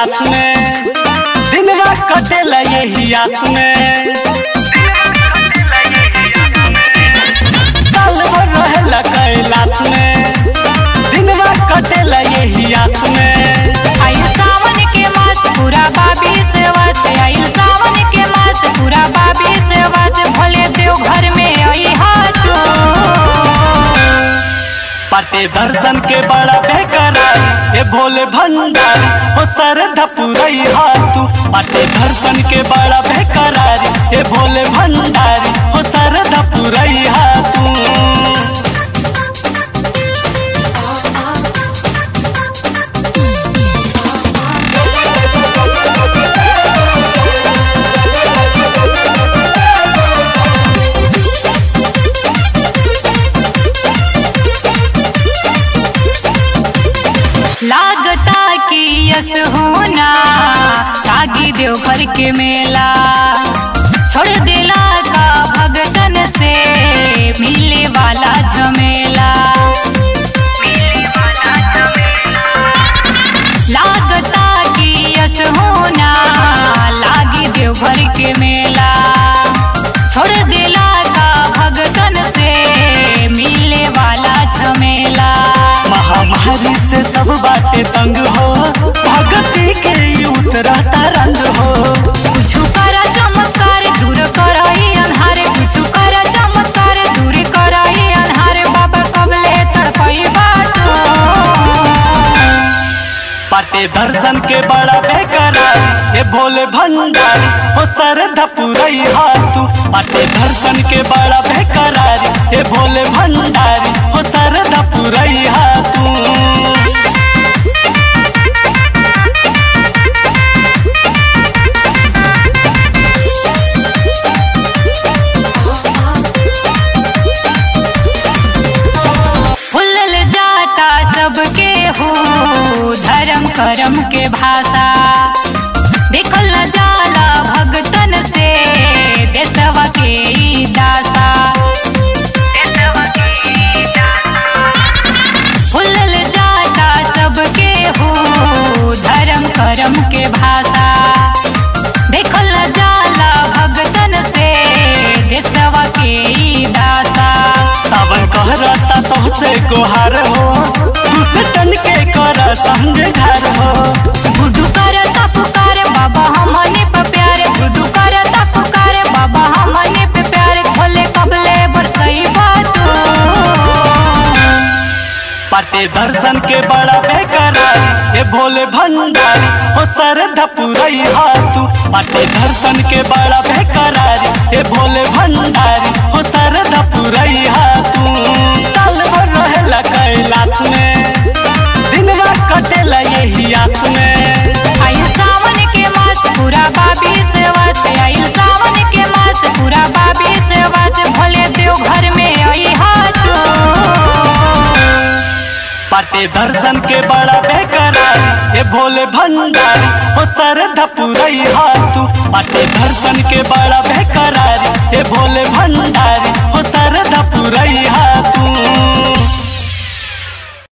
कैलाश में दिनवा कटेला यही आस में साल भर रहेला कैलाश में दिनवा कटेला यही आस में आइल सावन के मास पूरा बाबी से वास आइल सावन के मास पूरा बाबी से वास भोले देव घर में आई हाथ पाटे दर्शन के बड़ा बेकरार ए भोले भंडार हो सर धपुरई हाथू पाटे दर्शन के बड़ा बेकरार ए भोले भंडार हो सर धपुरई हाथू लागता कि यस होना तागी देव घर के मेला छोड़ देला का भगतन से मिले वाला झमेला लागता कि यस होना लागी देव घर के मेला छोड़ देला का भगतन से मिले वाला झमेला महामारी से सब बातें तंग हो भगती के ही उतरता रंग हो कुछ कर चमत्कार दूर कराई अन्हार कुछ कर चमत्कार दूर कराई अन्हार बाबा कबले तड़पई बाटो पाटे दर्शन के बड़ा बेकरार ए भोले भंडार हो सर धपुरई हाथू पाटे दर्शन के बड़ा बेकरार ए भोले भंडार हो सर धपुरई हाथू फुलल जाता सबके हो धर्म करम के भाषा देखल न जाला भगतन से देशवा के ई दासा फुलल जाता सबके हो धर्म करम के भाषा देखल न जाला भगतन से देशवा के ई दासा सावन कहरता सबसे गोहार हो दूसरे टन के कर संग घर हो गुड्डू कर पुकार बाबा हमने पे प्यारे गुड्डू कर पुकार बाबा हमने पे प्यारे खोले कबले बरसई बातू पाटे दर्शन के बड़ा बेकरार ए भोले भंडार हो सर धपुरई हाथू पाटे दर्शन के बड़ा बेकरार ए भोले भंडार हो सर धपुरई हाथू साल भर रहेला कैलाश में दिनवा कटेला यही आस में आइल सावन के मास पूरा बाबी से वास आइल सावन के मास पूरा बाबी से वास भोले देव घर में आई हाथ पाटे दर्शन के बड़ा बेकरार ए भोले भंडार हो सर धपुरई हाथू पाटे दर्शन के बड़ा बेकरार ए भोले